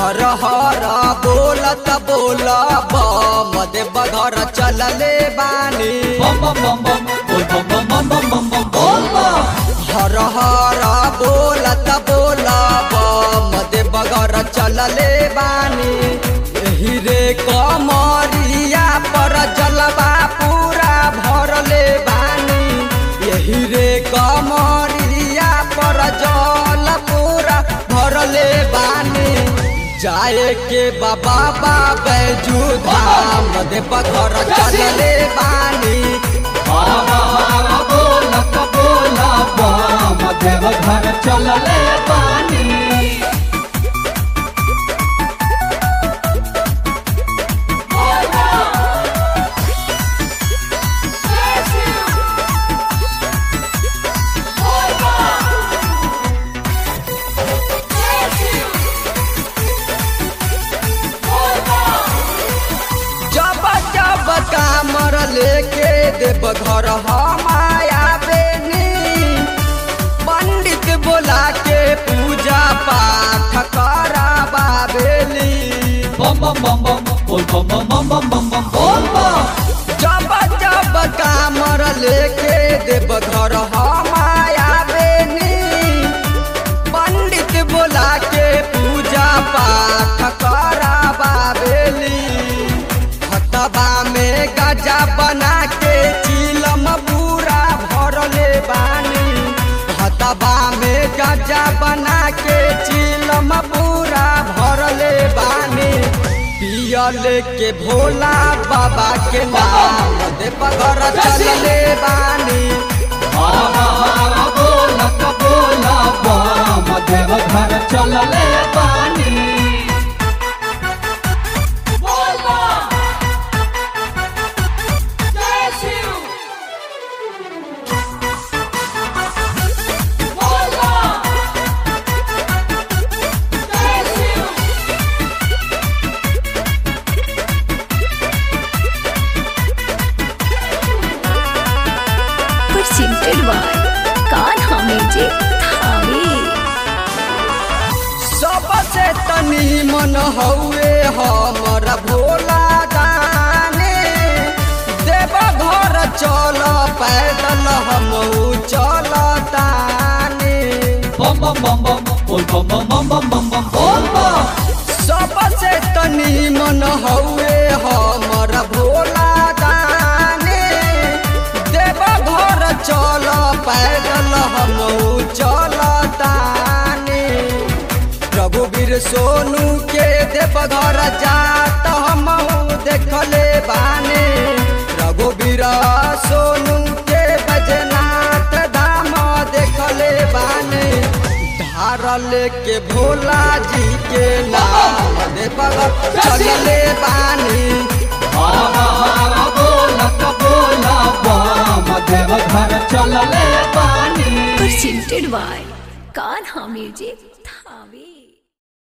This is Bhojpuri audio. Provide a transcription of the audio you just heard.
हर हर बोलत बोल बम देव घर चलले बानी बम बम बम बम बोल बम बम बम बम बम बम बोल बम हर हर बोलत बोल बम देव घर चलले बानी एही रे कमरिया पर जलवा पूरा भरले बानी यही रे कमरिया पर जल पूरा भरले बानी जाए के बाबा बैजू धाम देव घर चलले बानी हरा हरा बोलत बोला बम देव घर चलले बानी जब जब कामर लेके देव घर हमाया बेनी पंडित बोला के पूजा पाठ कराबा बेली बम बम बम बम बोल बम बम बम बम बम बम बोल बम जब जब कामर लेके देव घर हमाया बेनी पंडित बोला के पूजा पाठ कराबा बेली हतबा में गजा बना के चिलम पूरा भरले बानी हतबा में गजा बना के चिलम पूरा भरले बानी पियले के भोला बाबा के नाम देव घर चलले बानी हरा हरा बोलत बोला बम देव घर चलले बानी presented by Kanha Music Thami. सबसे तनी मन हउए हमर भोला दाने देव घर चल पैदल हम चल ताने बम बम बम बम बोल बम बम बम बम बम बम बोल बम सबसे तनी मन हउए हमर भोला दाने देव घर चल पैदल हम चल ताने रघुवीर सोनू के देव घर जात हम देखले बाने रघुवीर सोनू के बजनाथ धाम देखले बाने धारल के भोला जी के नाम देव घर चलले बानी हरा हरा बोलत बोला बम देव घर चलले बानी Presented by Kanha Music Thami.